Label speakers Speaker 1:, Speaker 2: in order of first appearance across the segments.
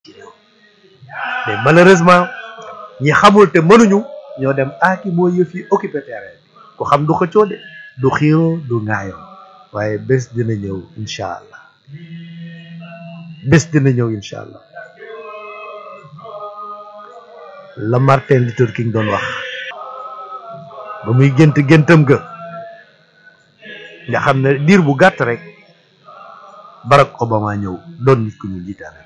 Speaker 1: ci réew mais malheureusement ñi xamul te mënuñu ñoo dem aaki moo yëf yi occupé terrain bi ku xam du xëccoo de du xiiroo du ŋaayoo waaye bés dina ñëw incha allah bés dina ñëw incha allah la Martin Luther King doon wax ba muy gént géntam ga nga xam ne diir bu gàtt rek Barack Obama ñëw doon nit ku ñu jiitaane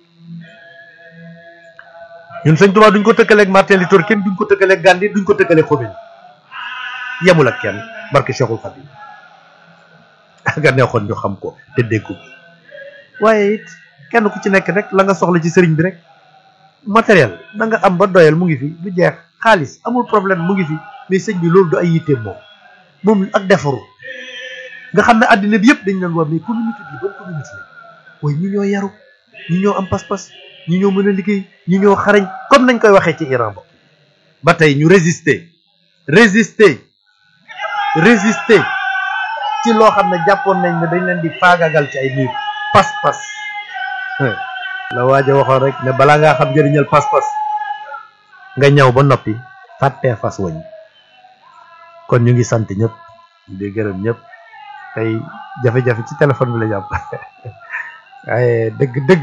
Speaker 1: ñun sëñ Tuubaa duñ ko tëkkaleeg Martin Luther King duñ ko tëkkaleeg Gandhi duñ ko tëkkaleeg Khomeini yemul ak kenn barke Cheikhul Khadim nga neexoon ñu xam ko te dégg ko waaye it kenn ku ci nekk rek la nga soxla ci sëriñ bi rek matériel da nga am ba doyal mu ngi fi du jeex xaalis amul problème mu ngi fi mais sëñ bi loolu du ay yitteem moom moom ak defaru nga xam ne àddina bi yëpp dañ leen war mais communauté bi bonne communauté la waaye ñi ñoo yaru ñi ñoo am pas-pas ñi ñoo mën a liggéey ñi ñoo xarañ comme nañ koy waxee ci Iran ba ba tey ñu résister résister résister ci loo xam ne jàppoon nañ ne dañ leen di faagagal ci ay niir pas-pas la waaja waxoon rek ne balaa ngaa xam njëriñal pas-pas nga ñëw ba noppi fàttee fas wañ kon ñu ngi sant ñëpp di gërëm ñëpp tey jafe-jafe ci téléphone bi la jàpp waaye dëgg-dëgg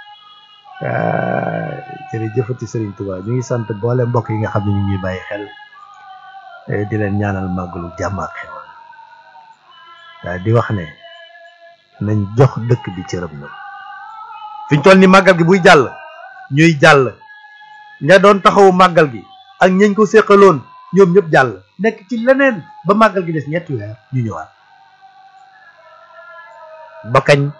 Speaker 1: jërëjëfati Serigne Touba ñu ngi sant boole mbokk yi nga xam ne ñu ngi bàyyi xel di leen ñaanal màggalu jàmm ak xewal waaye di wax ne nañ jox dëkk bi cëram na fi ñu toll ni màggal gi buy jàll ñuy jàll ña doon taxawu màggal gi ak ñañ ko séqaloon ñoom ñëpp jàll nekk ci leneen ba màggal gi des ñetti weer ñu ñëwaat ba kañ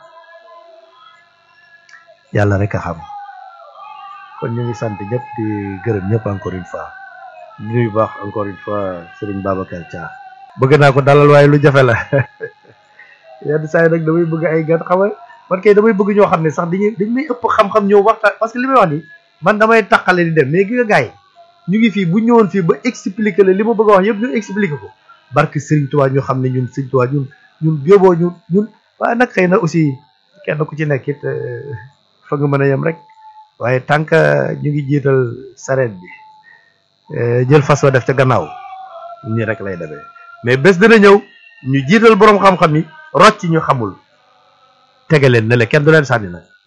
Speaker 1: yàlla rek a xam kon ñu ngi sant ñëpp di gërëm ñëpp encore une fois di nuyu baax encore une fois Serigne Babacar Dia bëgg naa ko dalal waaye lu jafe la yenn saa yi nag damay bëgg ay gan xam nga man kay damay bëgg ñoo xam ne sax dañuy dañ may ëpp xam-xam ñëw waxtaan parce que li may wax ni man damay taqale di dem mais gi nga gars yi ñu ngi fii bu ñëwoon fii ba expliquer la li ma bëgg a wax yëpp ñu expliquer ko barke Serigne Touba ñu xam ne ñun Serigne Touba ñun ñun yóbboo ñun ñun waaye nag xëy na aussi kenn ku ci nekk it fa nga mën a yem rek waaye tant que ñu ngi jiital sareet bi jël fas wa def ca gannaaw nii rek lay demee mais bés dina ñëw ñu jiital boroom xam-xam yi rocc ñu xamul tege leen ne la kenn du leen sànni nag